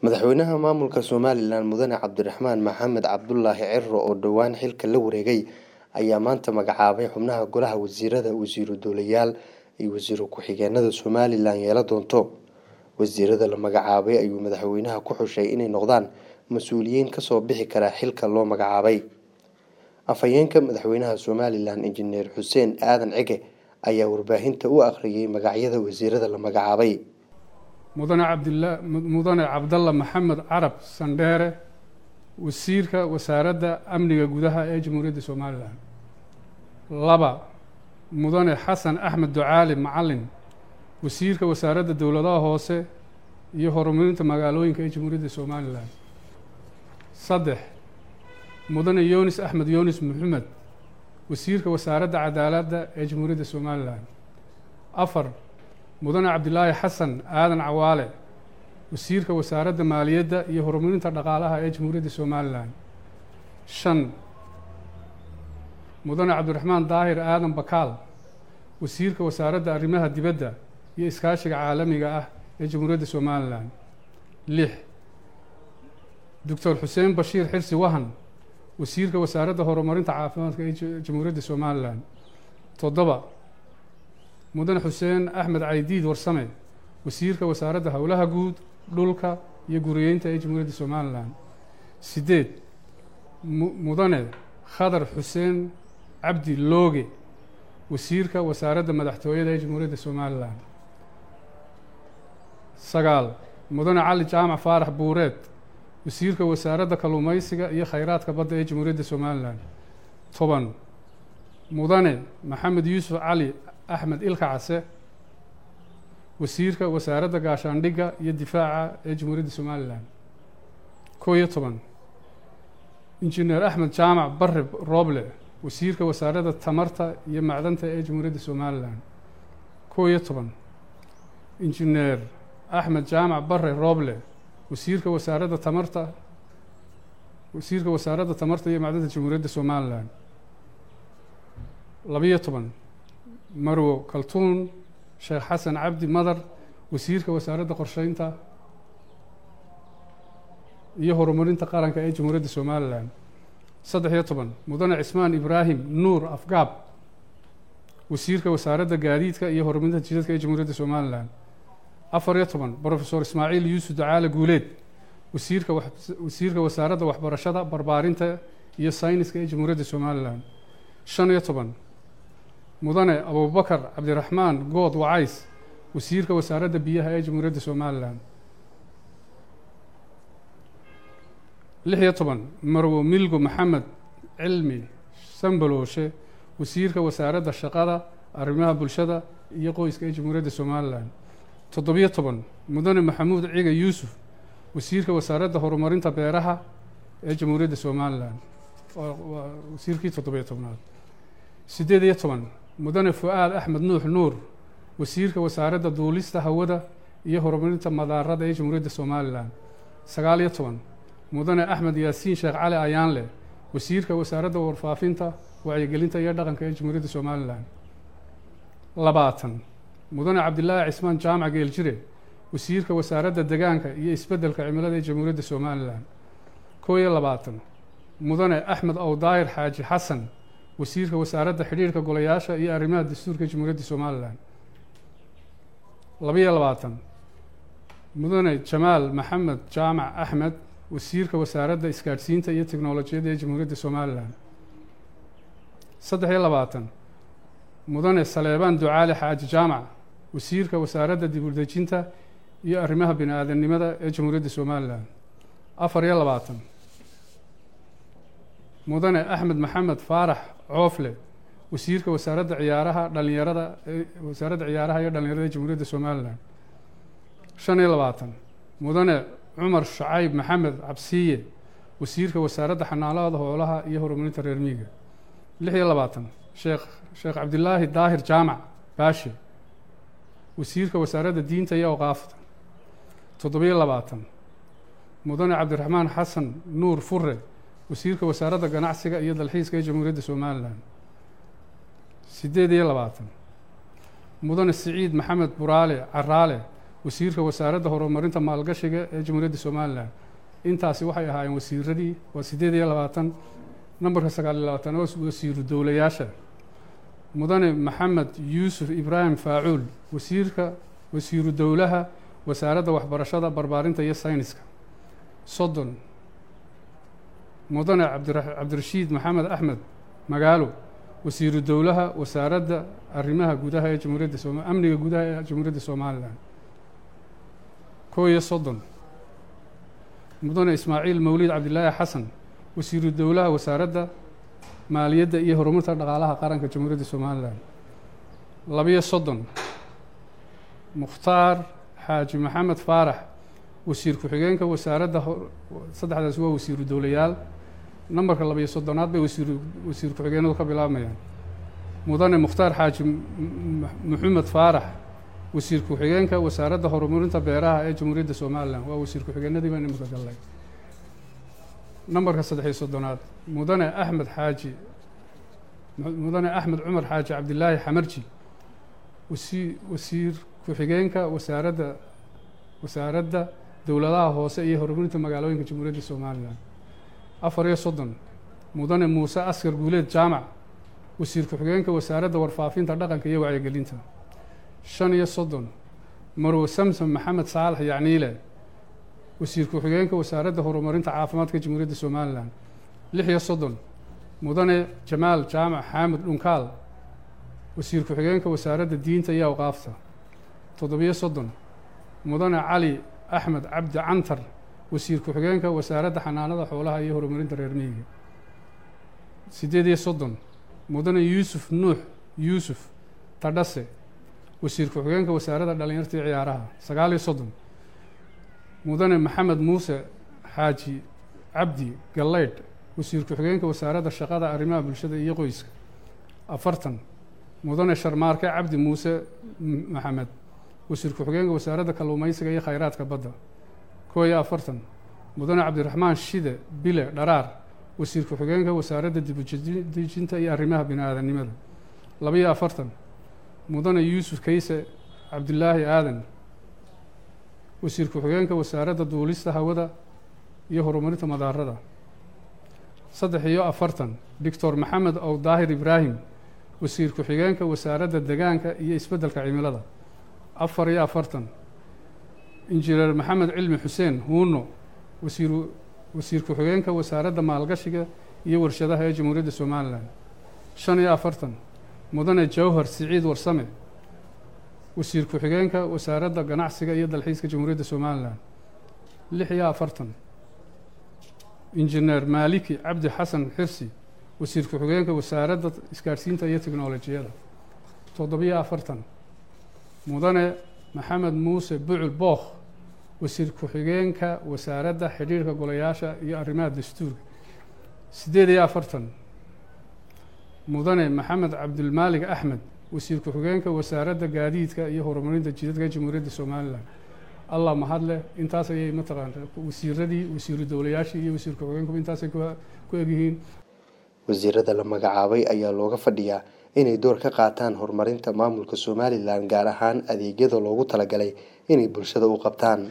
madaxweynaha maamulka somalilan mudane cabdiraxmaan maxamed cabdulaahi ciro oo dhowaan xilka la wareegay ayaa maanta magacaabay xubnaha golaha wasiirada wasiiru dowlayaal iyo wasiiru ku-xigeenada somalilan yeela doonto wasiirada la magacaabay ayuu madaxweynaha ku xushay inay noqdaan mas-uuliyiin kasoo bixi kara xilka loo magacaabay afhayeenka madaxweynaha somalilan injineer xuseen aadan cige ayaa warbaahinta u akhriyay magacyada wasiirada la magacaabay mudane cabdila mudane cabdalla maxamed carab sandheere wasiirka wasaaradda amniga gudaha ee jamhuuriyadda somalilan laba mudane xasan axmed ducaali macalin wasiirka wasaaradda dowladaha hoose iyo horumarinta magaalooyinka ee jamhuuriyadda somalilan saddex mudane yunis axmed yunis maxamed wasiirka wasaaradda cadaaladda ee jamhuuriyadda somalilan afar mudane cabdilaahi xasan aadan cawaale wasiirka wasaaradda maaliyadda iyo horumarinta dhaqaalaha ee jamhuuriyadda somalilan shan mudane cabdiraxmaan daahir aadan bakaal wasiirka wasaaradda arrimaha dibadda iyo iskaashiga caalamiga ah ee jamhuuriyadda somalilan lix doctor xuseen bashiir xirsi wahan wasiirka wasaaradda horumarinta caafimaadka ee jamhuuriyadda somalilan toddoba mudane xuseen axmed caydiid warsame wasiirka wasaaradda howlaha guud dhulka iyo guriyeynta ee jamhuuriyadda somalilan sideed mudane khadar xuseen cabdi looge wasiirka wasaaradda madaxtooyada ee jamhuuriyadda somalilan sagaal mudane cali jaamac faarax buureed wasiirka wasaaradda kalluumeysiga iyo khayraadka badda ee jamhuuriyadda somalilan toban mudane maxamed yuusuf cali axmed ilka case wasiirka wasaaradda gaashaandhigga iyo difaaca ee jamhuuriyadda somalilan koo iyo toban injineer axmed jaamac barre rooble wasiirka wasaaradda tamarta iyo macdanta ee jamhuuriyadda somalilan koo iyo toban injineer axmed jaamac barre rooble wasiirka wasaaradda tamarta wasiirka wasaaradda tamarta iyo macdanta jamhuuriyadda somalilan labiyo toban marwo kaltuun sheekh xasan cabdi madar wasiirka wasaaradda qorsheynta iyo horumarinta qaranka ee jamhuuriyadda somalilan saddex iyo toban mudane cismaan ibraahim nuur afgaab wasiirka wasaaradda gaadiidka iyo horumarinta jidadka ee jamhuuriyadda somalilan afar iyo toban brofesor ismaaciil yuusuf ducaale guuleed wasiirka wasiirka wasaaradda waxbarashada barbaarinta iyo sayniska ee jamhuuriyadda somalilan shan iyo toban mudane abubakar cabdiraxmaan good wacays wasiirka wasaaradda biyaha ee jamhuuriyadda somalilan lix iyo toban marwo milgo maxamed cilmi sambalooshe wasiirka wasaaradda shaqada arrimaha bulshada iyo qoyska ee jamhuuriyadda somalilan toddobiyo toban mudane maxamuud ciga yuusuf wasiirka wasaaradda horumarinta beeraha ee jamhuuriyadda somalilan waa wasiirkii toddobiyo tobnaad siddeed iyo toban mudane fu-aad axmed nuux nuur wasiirka wasaaradda duulista hawada iyo horumarinta madaarada ee jamhuuriyadda somalilan sagaal iyo toban mudane axmed yaasiin sheekh cali ayaanle wasiirka wasaaradda warfaafinta wacyigelinta iyo dhaqanka ee jamhuuriyadda somalilan labaatan mudane cabdilaahi cismaan jaamac geeljire wasiirka wasaaradda degaanka iyo isbeddelka cimilada ee jamhuuriyadda somalilan koo iyo labaatan mudane axmed owdaahir xaaji xasan wasiirka wasaaradda xidhiirhka golayaasha iyo arrimaha dastuurka jamhuuriyadda somalilan labaiyo labaatan mudane jamaal maxamed jaamac axmed wasiirka wasaaradda isgaadhsiinta iyo teknolojiyadda ee jamhuuriyadda somalilan saddex iyo labaatan mudane saleebaan ducaali xaaji jaamac wasiirka wasaaradda dibudejinta iyo arrimaha bini aadamnimada ee jamhuuriyadda somalilan afar iyo labaatan mudane axmed maxamed faarax coofle wasiirka wasaaradda ciyaaraha dhalinyarada wasaaradda ciyaaraha iyo dhalinyarada ee jamhuuriyadda somalilan shan iyo labaatan mudane cumar shacayb maxamed cabsiye wasiirka wasaaradda xanaanada hoolaha iyo horumarinta reer miiga lix iyo labaatan sheekh sheekh cabdilaahi daahir jaamac baashe wasiirka wasaaradda diinta iyo awqaafta toddobiyo labaatan mudane cabdiraxmaan xasan nuur fure wasiirka wasaaradda ganacsiga iyo dalxiiska ee jamhuuriyadda somalilan siddeed iyo labaatan mudane siciid maxamed buraale caraale wasiirka wasaaradda horumarinta maalgashiga ee jamhuuriyadda somalilan intaasi waxay ahaayeen wasiiradii waa siddeed iyo labaatan nambarka sagaal iyo labaatan oo wasiiru dowlayaasha mudane maxamed yuusuf ibraahim faacuul wasiirka wasiiru dowlaha wasaaradda waxbarashada barbaarinta iyo sayniska soddon mudane cabdirashiid maxamed axmed magaalo wasiiru dowlaha wasaaradda arrimaha gudaha ee jamhuuriyadda soma amniga gudaha ee jamhuuriyadda somalilan koo iyo soddon mudane ismaaciil mawlid cabdilaahi xasan wasiiru dowlaha wasaaradda maaliyadda iyo horumarta dhaqaalaha qaranka jamhuuriyadda somalilan labiyo soddon mukhtaar xaaji maxamed faarax wasiir ku-xigeenka wasaaradda saddexdaas waa wasiiru dowlayaal nambarka labiyo soddonaad bay wasiir wasiir ku-xigeenadu ka bilaabmayaan mudane mukhtaar xaaji maxamed faarax wasiir ku-xigeenka wasaaradda horumarinta beeraha ee jamhuuriyadda somalilan waa wasiir ku-xigeenadii baan imika gallay nambarka saddexiyo soddonaad mudane axmed xaaji mudane axmed cumar xaaji cabdilaahi xamarji wasi wasiir ku-xigeenka wasaaradda wasaaradda dowladaha hoose iyo horumarinta magaalooyinka jamhuuriyadda somalilan afar iyo soddon mudane muuse askar guuleed jaamac wasiir ku-xigeenka wasaaradda warfaafinta dhaqanka iyo wacyigelinta shan iyo soddon marwe samsom maxamed saalax yacniile wasiir ku-xigeenka wasaaradda horumarinta caafimaadka jamhuuriyadda somalilan lix iyo soddon mudane jamaal jaamac xaamud dhunkaal wasiir ku-xigeenka wasaaradda diinta iyo awqaafta toddobiyo soddon mudane cali axmed cabdi cantar wasiir ku-xigeenka wasaaradda xanaanada xoolaha iyo horumarinta reer miyiga siddeed iyo soddon mudane yuusuf nuux yuusuf tadhase wasiir ku-xigeenka wasaaradda dhallinyarta iyo ciyaaraha sagaal iyo soddon mudane maxamed muuse xaaji cabdi gallaydh wasiir ku-xigeenka wasaaradda shaqada arrimaha bulshada iyo qoyska afartan mudane sharmaarke cabdi muuse maxamed wasiir ku-xigeenka wasaaradda kalluumeysiga iyo khayraadka badda koo iyo afartan mudane cabdiraxmaan shide bile dharaar wasiir ku-xigeenka wasaaradda dibudejinta iyo arrimaha bini-aadanimada labaiyo afartan mudane yuusuf kayse cabdilaahi aadan wasiir ku-xigeenka wasaaradda duulista hawada iyo horumarinta madaarada saddex iyo afartan doctor maxamed ow daahir ibraahim wasiir ku-xigeenka wasaaradda degaanka iyo isbeddelka cimilada afar iyo afartan injineer maxamed cilmi xuseen huuno wasiiru wasiir ku-xigeenka wasaaradda maalgashiga iyo warshadaha ee jamhuuriyadda somalilan shan iyo afartan mudane jawhar siciid warsame wasiir ku-xigeenka wasaaradda ganacsiga iyo dalxiiska jamhuuriyadda somalilan lix iyo afartan injineer maaliki cabdi xasan xirsi wasiir ku-xigeenka wasaaradda isgaadhsiinta iyo teknolojiyada toddobiyo afartan mudane maxamed muuse bucul bookh wasiir ku-xigeenka wasaaradda xidhiirka golayaasha iyo arrimaha dastuurka siddeed iyo afartan mudane maxamed cabdilmaalig axmed wasiir ku-xigeenka wasaaradda gaadiidka iyo horumarinta jidadka jamhuuriyadda somalilan allah mahadleh intaas ayay mataqaana wasiiradii wasiiru dowlayaashii iyo wasiir ku-xigeenkuba intaasay ku egyihiin wasiirada la magacaabay ayaa looga fadhiyaa inay door ka qaataan horumarinta maamulka somalilan gaar ahaan adeegyada loogu talagalay inay bulshada u qabtaan